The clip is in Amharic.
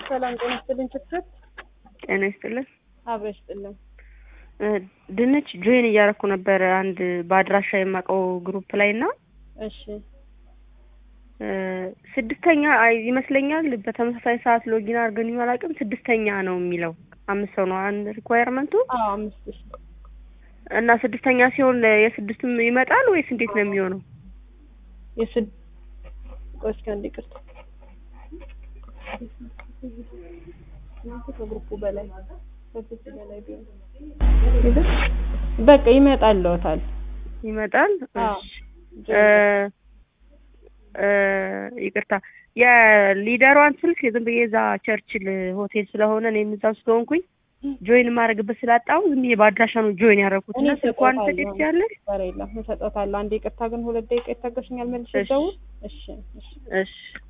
ሰላም ጤና ይስጥልኝ። ችግር ጤና ይስጥልን። አብረሽ ይስጥልን። ድንች ጆይን እያደረኩ ነበረ አንድ በአድራሻ የማውቀው ግሩፕ ላይ እና እሺ ስድስተኛ አይ ይመስለኛል በተመሳሳይ ሰዓት ሎጊን አድርገን ይሆን አላውቅም። ስድስተኛ ነው የሚለው አምስት ሰው ነው አንድ ሪኳየርመንቱ አዎ አምስት ሺ እና ስድስተኛ ሲሆን የስድስቱም ይመጣል ወይስ እንዴት ነው የሚሆነው? የስድ ቆይ እስኪ አንዴ ይቅርታ ከግሩፑ በላይ ከግሩፑ በላይ ቢሆን በቃ ይመጣልዎታል። ይመጣል። አዎ እሺ እ ይቅርታ የሊደሯን ስልክ ዝም ብዬ እዛ ቸርችል ሆቴል ስለሆነ እኔም እዛው ስለሆንኩኝ ጆይን የማደርግበት ስላጣሁ ዝም ብዬ በአድራሻ ነው ጆይን ያደረኩት እና እኔ ስልኳን እሰጥዎታለሁ። ሰጤት ያለሽ ኧረ የለም እሰጥዎታለሁ። አንዴ ይቅርታ ግን ሁለት ደቂቃ ይታገሱኛል። መልሼ እሺ። ልደውል። እሺ እሺ እሺ